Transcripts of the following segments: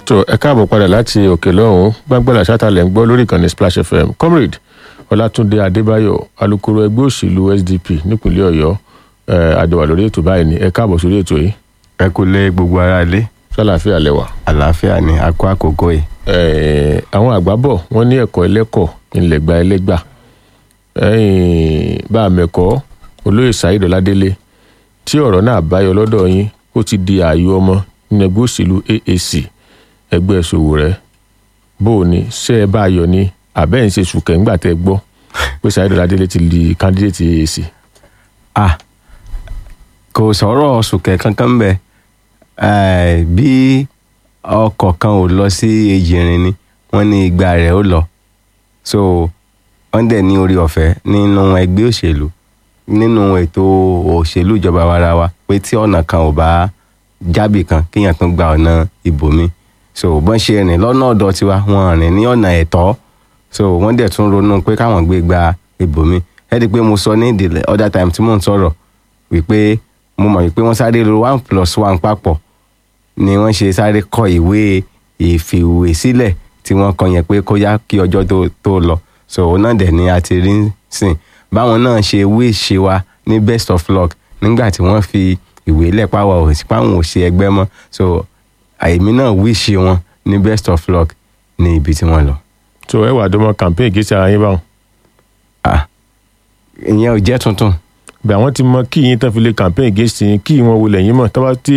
tó ẹ káàbọ̀ padà láti òkè lọ́hùn gbàgbọ́dà sátálẹ̀ ń gbọ́ lórí ìkànnì splash fm comrade ọlátúndé adébáyọ̀ alukoro ẹgbẹ́ òṣèlú sdp nípínlẹ̀ ọ̀yọ́ àjọwà lórí ètò báyìí ni ẹ káàbọ̀ sórí ètò yìí ẹ kú lé gbogbo ara ilé sálàáfíà lẹ́wà. àlàáfíà ni a kó àkókò yìí. Eh, àwọn àgbà bọ̀ wọ́n ní ẹ̀kọ́ ẹlẹ́kọ̀ ńlẹ̀gbà ẹlẹ́gbà bá a mẹ́kọ́ olóyè saheed ọládélé tí ọ̀rọ̀ náà báyọ lọ́dọ̀ yín ó ti di ààyò ọmọ nínú ẹgbẹ́ òṣèlú aac ẹgbẹ́ ìṣòwò rẹ̀ bó o ní ṣé ẹ bá a yọ ní àbẹ́ ń ṣe sùkẹ́ ńgbà tẹ́ gbọ́ pé saheed ọládélé ti di candidate aac. ah kò sọ̀rọ̀ sùkẹ́ kankan bẹ́ẹ̀ eh, bí ọkọ̀ kan ò lọ sí ejìnrìn ni wọ́n ní igba rẹ̀ ó lọ so wọ́n dẹ̀ ní orí ọ̀fẹ́ nínú ẹgbẹ́ òṣèlú nínú ètò òṣèlú ìjọba warawa pé tí ọ̀nà kan ò bá jábì kan kéèyàn tún gba ọ̀nà ibòmí so bọ́n ṣe rìn lọ́nà ọ̀dọ̀ tiwa wọ́n rìn ní ọ̀nà ẹ̀tọ́ so wọ́n dẹ̀ tún ronú pé káwọn gbé gba ibòmí ẹ di pé mo sọ ní the other time tí mò ń sọ̀rọ̀ wípé mo mọ̀ wípé wọ́n sáré lo one plus one papọ̀ ni wọ́n ṣe sáré kọ ìwé ìfìwé sílẹ̀ tí wọ́n kọ yẹn pé kó yá kí ọjọ́ tó tó lọ so òun náà dẹ̀ ni a ti rí sìn báwọn náà ṣe wí ṣe wa ní best of luck nígbà tí wọ́n fi ìwé lẹ̀ páwọ̀ òsì páwọn ò ṣe ẹgbẹ́ mọ́ so àìmí náà wí ṣe wọn ní best of luck ní ibi tí wọ́n lọ. tó ẹ wà dọ́mọ campaign kì í ṣe ara yín báwọn. ah ìyẹn ò jẹ́ tuntun bẹ́ẹ̀ àwọn ti mọ kí yín tán fi lè campaign against yín kí wọn wo lẹ́yìn mọ̀ tó bá tí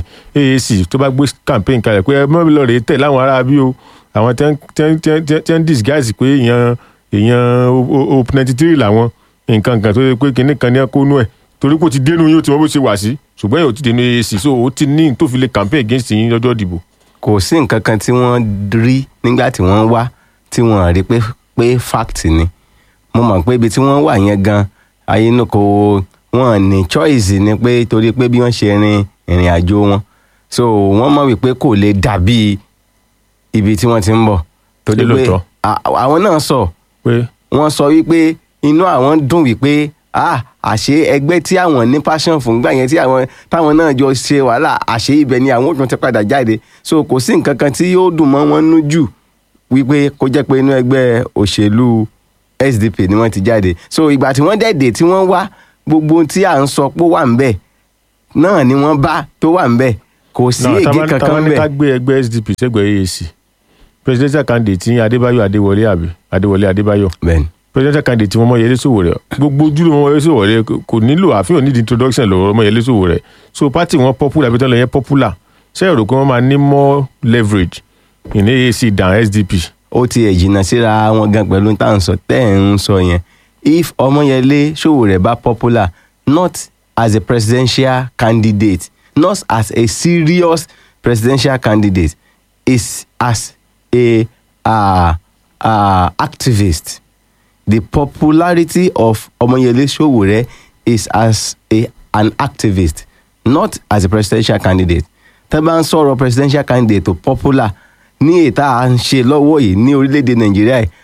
aac tó bá gbé campaign kalẹ̀ pé ẹ mọ́ lọ rèé tẹ̀ láwọn ará bí o àwọn tẹ́ ń disguise pé èèyàn èèyàn o ninety three làwọn nǹkan kan tó yẹ pé kinní kan ní ẹkọ́nú ẹ̀ torí kò ti dénú yín ó ti mọ bó ṣe wà sí ṣùgbọ́n yóò ti dénú aac so ó ti ní tó fi lè campaign against yín lọ́jọ́ ìdìbò. kò sí nǹkan kan tí wọ́n rí nígbà tí wọ́n wá tí wọ́n rí pé pé fact ni mo mọ̀ pé ibi tí wọ́n wà yẹn gan ayé inú kò wọ́n ní choice ni pé torí pé bí wọ́n ṣe rin ìrìn àjò wọn so wọ́n mọ̀ wípé kò lè dàbí ibi tí wọ́n ti ń bọ̀ torí Ṣé pé lóòótọ́? à- àwọn náà sọ pé wọ́n sọ wípé inú àwọn dùn wípé ah àṣé ẹgbẹ́ tí àwọn ní passion fún gbà yẹn tí àwọn táwọn náà jọ ṣe wàhálà àṣé ibẹ̀ ni àwọn òtún ti padà jáde so kò sí nǹkan kan tí yóò dùn mọ́ wọn nú jù wípé kó jẹ́ pé inú ẹgbẹ́ òṣèlú SDP ni wọ́n ti jáde so ìgbà tí wọ́n dẹ̀dẹ̀ tí wọ́n wá gbogbo ohun tí à ń sọ pé ó wà ń bẹ̀ náà ni wọ́n bá tó wà ń bẹ̀ kò sí náà èdè tábà kankan tábà ní ká bẹ̀ gbé ẹgbẹ́ sdp sẹ́gbẹ̀ẹ́ aac presidential candidate yín adébáyọ̀ adéwọlé àbí adéwọlé adébáyọ̀ bẹ́ẹ̀ni presidential candidate tí wọ́n mọ yẹlé sòwò rẹ̀ gbogbo ojúlé wọn yẹlé sòwò rẹ̀ kò nílò àfihàn nídìí introduction lọ́wọ́ ọmọ yẹlé sòwò rẹ̀ so party wọn popular bí tọ́lẹ̀ yẹn popular ṣé ẹ rò pé wọ́n máa ní more leverage in aac than sdp ó ti ẹ̀ jìnnà síra wọn gan pẹ̀lú tá à ń sọ tẹ́ ẹ̀ ń sọ yẹn if ọmọyẹlé Sowore bá popular not as a presidential candidate not as a serious presidential candidate is as a uh, uh, activist the popularity of ọmọyẹlé Sowore is as a an activist not as a presidential candidate tẹ́ bá ń sọ̀rọ̀ presidential candidate tó popular ní ètà à ń ṣe lọ́wọ́ yìí ní orílẹ̀-èdè nàìjíríà yìí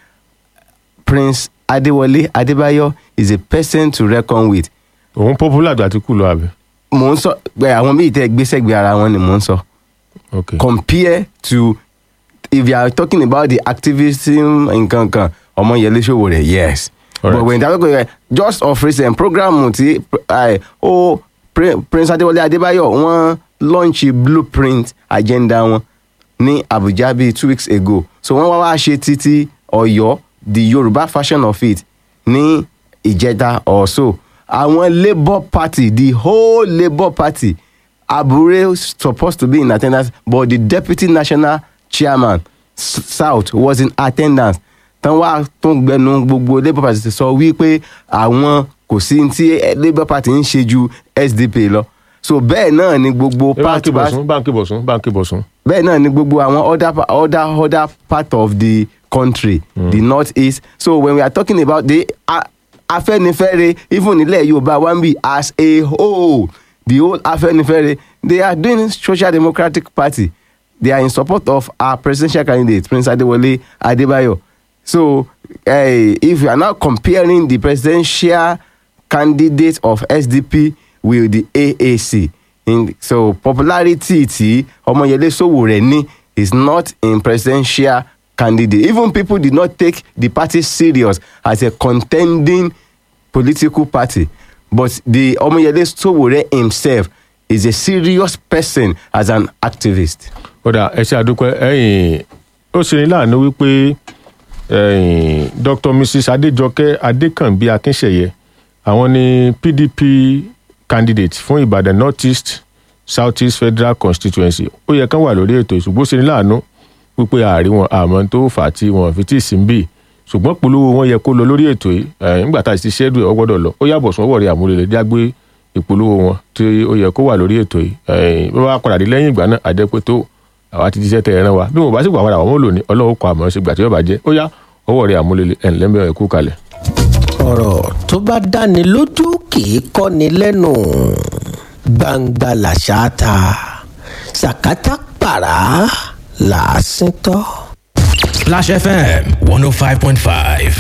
prince adéwọlé adébáyọ̀ is a person to reckon with òun popular àti kú lọ àbí. mò ń sọ pé àwọn míì tẹ́ gbéṣẹ́gbé ara wọn ni mò ń sọ okay compare to if you are talking about the activism nǹkan kan ọmọyẹlé Sowore yes Alright. but when you talk about just of recent program ti eh, ó Pri- prince adéwọlé adébáyọ̀ wọ́n launch blueprint agenda wọn ní abuja bíi two weeks ago so wọ́n wá wá ṣe títí ọ̀yọ́ the yorùbá version of it ní ìjẹta or so àwọn labour party the whole labour party abure supposed to be in attendance but the deputy national chairman S- south was in attendance tán wá tó ń gbẹnu gbogbo labour party sọ wípé àwọn kò sí ní tí labour party ń ṣe ju sdp lọ so bẹ́ẹ̀ náà ni gbogbo ẹ báńkì party bọ̀sùn báńkì bọ̀sùn báńkì bọ̀sùn. bẹ́ẹ̀ náà ni gbogbo àwọn other pa- other other part of the country mm. the north east so when we are talking about the uh, afẹ́nifẹ́re even nílẹ̀ yorùbá one be as a whole the whole afẹ́nifẹ́re they are doing social democratic party they are in support of our presidential candidate prince adewale adebayo so uh, if you are now comparing the presidential candidate of sdp with the aac in so popularity tí ọmọyẹlé Sowore ní is not a presidential candidate even people did not take the party serious as a contending political party but the Omoyele Sowore himself is a serious person as an activist. kódà ẹ ṣe àdúpẹ́ ẹ̀yìn ó ṣe ní láàánú wípé ẹ̀yìn dr mrs adéjọkẹ́ adékànbí akínṣẹ̀yẹ àwọn ni pdp candidate fún ìbàdàn north east south east federal constituency ó yẹ kán wà lórí ètò ìṣùgbọ́n ó ṣe ní láàánú wípé ààrí wọn àmọ́ tó fà á tí wọn fi tí ì sí ń bì ṣùgbọ́n polówó wọn yẹ kó lọ lórí ètò yìí ẹ̀yìn nígbà tá a ti ṣẹ́dù ẹ̀ ọ gbọ́dọ̀ lọ ó yàbọ̀ sún ọwọ́ rẹ̀ àmúlẹ̀lẹ̀ jágbé ìpolówó wọn tí ó yẹ kó wà lórí ètò yìí ẹ̀yìn bí wọ́n á padà dé lẹ́yìn ìgbà náà àjẹpẹ́ tó àwa ti jíṣẹ́ tẹ ẹran wa bí mo bá sì gbà padà wọ́n mọ̀ lónìí ọlọ́run kọ àmọ́ ṣe gbà tí yóò bá jẹ́ ó yá ọwọ́ rẹ̀ àmúlẹ̀lẹ̀ ẹ̀ ńlẹ́mẹ̀ ẹ̀ kú kalẹ̀. ọ̀rọ̀ tó bá dáni lójú kì í kọ́ni lẹ́nu gbangba làṣà ta sàkátà pàrà làásìntọ́. Splash FM 105.5.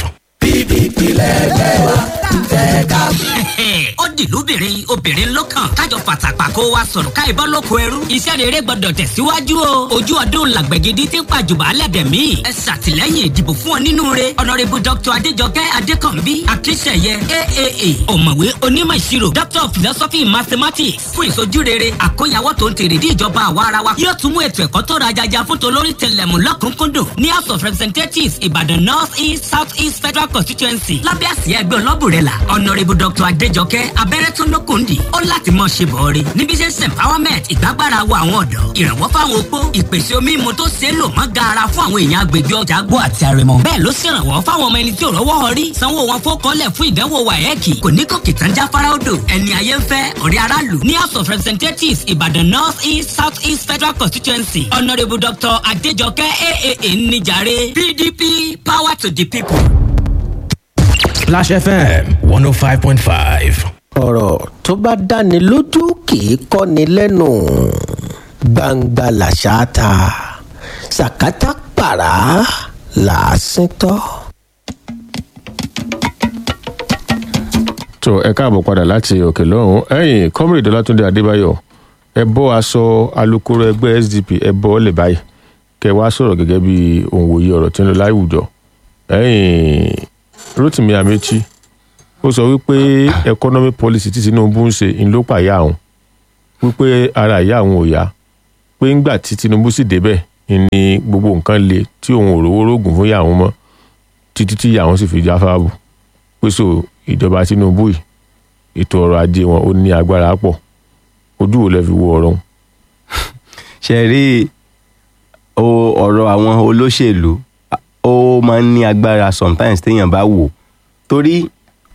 ó dìlúbìnrin obìnrin lọ́kàn kájọ fàtàpà kó wa sọ̀rọ̀ káì bọ́ lóko ẹrú iṣẹ́ rere gbọ́dọ̀ tẹ̀síwájú o ojú ọdún làgbẹ̀gidi tí ń pàjùbà alẹ́dẹ̀mí ẹ ṣàtìlẹ́yìn ìdìbò fún ọ nínú re ọ̀nàrẹ́bù dr adéjọkẹ́ adékànbí akíṣẹ̀yẹ aaa ọ̀mọ̀wé onímọ̀ ìṣirò doctor of philosophy in mathematics fún ìsojú rere àkóyawọ́ tó ń tèrè dí ìjọba àwa ara wa yóò tún mú ètò ẹ̀kọ́ tó rajaja fún tolórí tẹlẹ̀mú lọ́kùnkúndùn ní house of representatives ìbàdàn north east south east federal constituency lábẹ́ àsíá ẹgbẹ́ ọlọ́bùrẹ́là ọ̀nàrẹ́bù dr adéjọkẹ́ abẹ́rẹ́ tó lókùndì ó láti mọ̀ ṣe bọ̀ọ́rẹ́ níbi iṣẹ́ empowerment ìgbàgbára wo àwọn ọ̀dọ́ ìrànwọ́ fáwọn opó ìpèsè omi mu tó ṣe é lò mọ́ gaara fún àwọn èèyàn agbègbè ọjà gbọ́ àti àrẹ̀mọ bẹ́ẹ̀ ló ṣèrànwọ́ fáwọn ọmọ ẹni tí ò rọ́wọ́ ọrí sanwó wọn fọ́kọ́lẹ̀ fún ìdánwò wáyẹ́ẹ̀kì kò ní gòkè tán jáfárá odò ẹni ayé ń fẹ́ ọ̀rẹ́ aráàlú ní house of representatives ìbàdàn north east south east federal constituency honourable dr adéjọkẹ́ aaa níjàre pdp power to the people. Splash FM 105.5. ọ̀rọ̀ tó bá dáni lójú kì í kọ́ni lẹ́nu gbangba làṣà ta sàkátà pàrà làásìntọ́. tó ẹ káàbọ̀ padà láti òkè lọ́hùn ẹ̀yìn comrade ọlátúndé adébáyọ̀ ẹ bọ́ aṣọ alukoro ẹgbẹ́ sdp ẹ bọ́ ọ lè báyìí kẹ wá sọ̀rọ̀ gẹ́gẹ́ bí òǹwòye ọ̀rọ̀ tí ń lọ láwùjọ ẹ̀yìn rotimi amechi ó sọ wípé economic policy tí tinubu ń ṣe ń ló pàyà àwọn wípé ara ìyá àwọn ò yá pé ńgbà tí tinubu sì débẹ̀ ni gbogbo nǹkan le tí òun ò rówó rògùn fún ìyá àwọn mọ́ títí tí ìyá àwọn sì fi jáfáà bù pé so ìjọba tinubu yìí ètò ọrọ̀ ajé wọn ó ní agbára pọ̀ ojú wo lẹ fi wo ọ̀rọ̀ wọn. ṣe rí o ọ̀rọ̀ àwọn olóṣèlú ó máa ń ní agbára sometimes téèyàn bá wò torí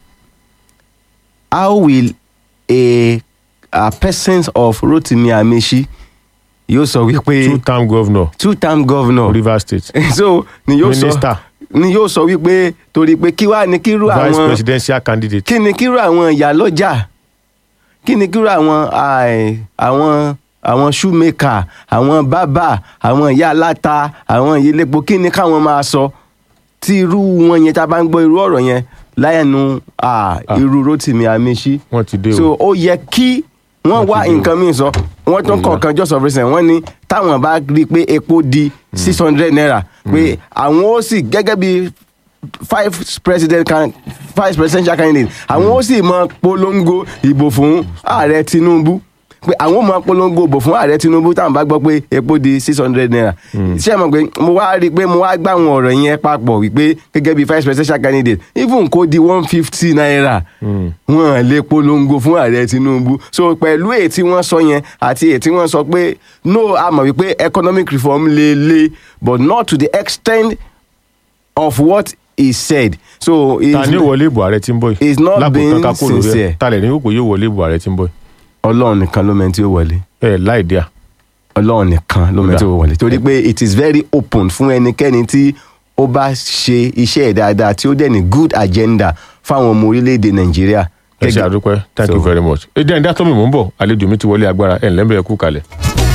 how will a a person of Rotimi Amechi yóò sọ wípé two term governor two term governor rivers state so ni yóò sọ Minister. ni yóò sọ wípé torí pé kí wàá ní kírú vice àwọn presidential candidate kí ni kírú àwọn ìyálọ́jà kí ni kírú àwọn àì- àwọn àwọn shoemaker àwọn bábà àwọn ìyá aláta àwọn ìyẹlẹpo kí ni káwọn máa sọ tí irú wọn yẹn tá a bá ń gbọ́ irú ọ̀rọ̀ yẹn láyẹnu à, irú Rotimi Amechi wọ́n ti dé so o ó yẹ kí wọ́n Wọ́n wá ti dé o. nǹkan míì sọ wọ́n tún kọ̀ọ̀kan just of recent wọ́n ní táwọn bá rí i pé epo di six hundred naira pé àwọn ó sì gẹ́gẹ́ bí five president can vice presidential candidate àwọn ó sì mọ polongo ìbò fún ààrẹ Tinubu pé àwọn ó mọ polongo ìbò fún ààrẹ Tinubu táwọn bá gbọ́ pé epo di six hundred naira ṣé ẹ mọ̀ pé mo wá rí i pé mo wá gbá àwọn ọ̀rọ̀ yẹn papọ̀ wípé gẹ́gẹ́ bí vice presidential candidate even kó di one fifty naira wọn lè polongo fún ààrẹ Tinubu so pẹ̀lú èyí tí wọ́n sọ yẹn àti èyí tí wọ́n sọ pé no a mọ̀ wípé economic reform lè le but not to the extent of what he said so ta it's- ni ó wọlé ìbò ààrẹ tí ń bọ̀ He's not lákòótán being ká kúrò sincere. rẹ talẹ̀ ní kò yóò wọlé ìbò ààrẹ tí ń bọ̀ ọlọ́run nìkan ló mẹ́ni tí ó wọlé ẹ láì díà ọlọ́run nìkan ló mẹ́ni tí ó wọlé torí pé it is very open fún ẹnikẹ́ni tí ó bá ṣe iṣẹ́ ẹ̀ dáadáa tí ó dẹ̀ ní good agenda fáwọn ọmọ orílẹ̀-èdè nàìjíríà. ẹ ṣe àdúpẹ́ thank you So- very much ẹ jẹ́ ẹ̀ ń dá tọ́mì mò ń bọ̀ àlejò mi ti wọlé agbára ẹ̀ ńlẹ́ bẹ̀rẹ̀ kú kalẹ̀.